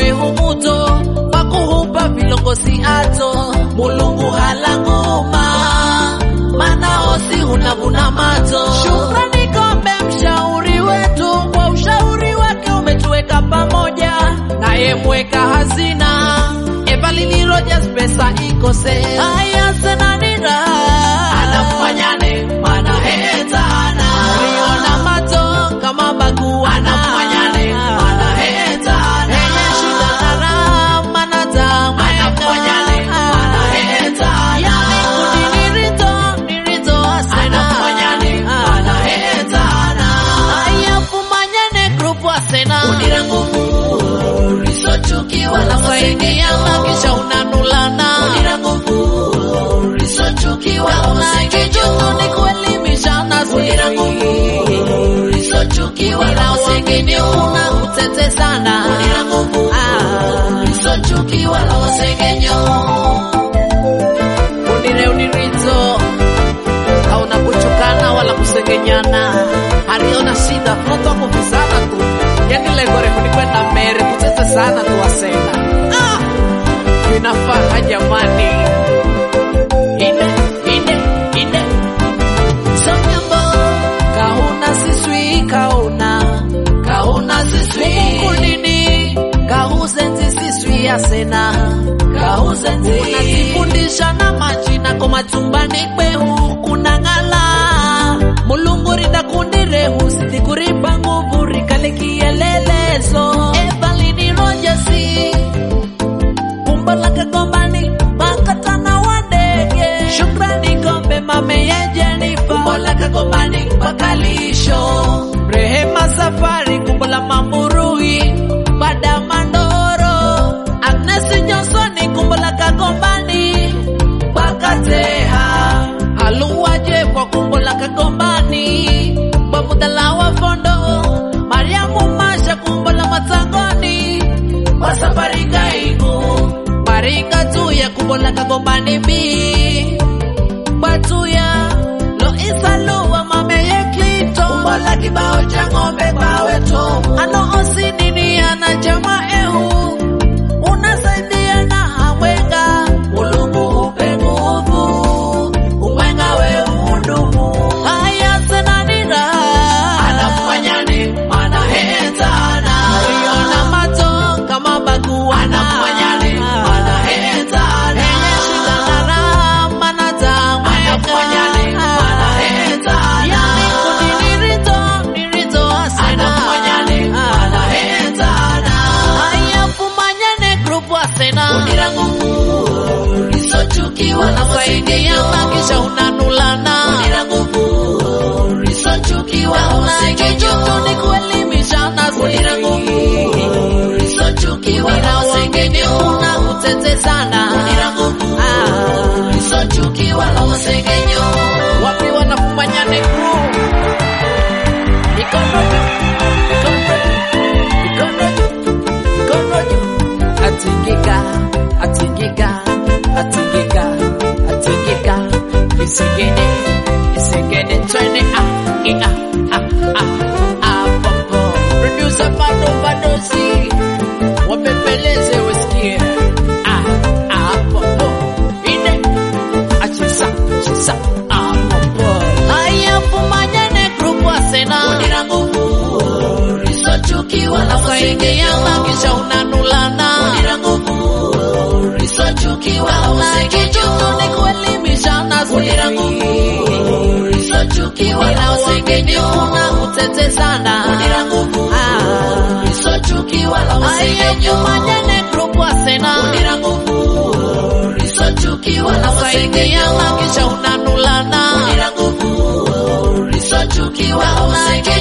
wehu muto pakuhupa vilongozi ato mulungu halanguma mana osi hunavuna mato shukrani kombe mshauri wetu kwa ushauri wake umetuweka pamoja naye mweka hazina Evalini Rogers pesa ikose haya senanira anamfanyane mana hetana Riona mato kama baguana anamfanyane mana hetana Enye shida nara mana tamu anamfanyane mana hetana Yani kudinirito nirito asena anamfanyane mana hetana Haya fumanyane grupu asena Unira nguvu risochukiwa na wasaidia kisha unanulana Unira nguvu risochukiwa na wasaidia ni kuelimishana Unira nguvu risochukiwa na wasaidia una utete sana Unira nguvu risochukiwa na wasaidia Unire unirito hauna kuchukana wala kusengenyana aliona shida mtu kuvizana tu yani lengo refu ni kwenda mbele kutete sana tu wasena ah, inafaa jamani ine ine ine somyambo kauna siswi kauna kauna siswi kunini kauzenzi siswi asena kauzenzi unazifundisha na majina kwa machumbani kwehu kunang'ala mulungu rinda kundi rehu sitikuripa nguvu rikale kielelezo evalini rojasi umbo la kagombani makatana wa ndege shukrani kombe mame ya jenifa umbo la kagombani pakalisho rehema safari kumbo la mamurui bada mandoro agnes jonsoni kumbo la kagombani pakateha aluwaje kwa kumbo la kagombani bamudala wa fondo mariamu masha kumbo la matangoni kwa safari gaigu maringa tuya kumbo la kagombani bi batuya loisa luwa mame ye klito kumbo la kibao cha ng'ombe pawe tomu ano osinini ana jama ehu unasaidia na hamwenga mulungu upe nguvu umwenga we udumu haya senanira anamfanyani mana hetana iona mato kama bagua anamfanyani mana hetana enye shida nara mana tamu anamfanyani mana hetana yani kudinirito nirito asena anamfanyani mana hetana haya fumanyane grupu asena unira nguvu risochukiwa na wasaidia kisha unanulana unira nguvu risochukiwa na wasaidia ni kuelimishana unira nguvu risochukiwa na wasaidia una utete sana unira nguvu risochukiwa na wasaidia wapi wanafumanyane group ikono ikono ikono ikono atingika atingika atingika atingika isegede isegede twende ah i ah ah ah ah popo producer bado badosi wapepeleze wasikie ah ah popo ine achisa chisa ah popo haya fumanyane group asena unira nguvu risochukiwa na wasaidia kisha unanulana unira nguvu risochukiwa na wasaidia ni kuelimishana unira nguvu risochukiwa na wasaidia una utete sana unira nguvu risochukiwa na wasaidia fumanyane group asena unira nguvu risochukiwa na wasaidia kisha unanulana unira nguvu risochukiwa na wasaidia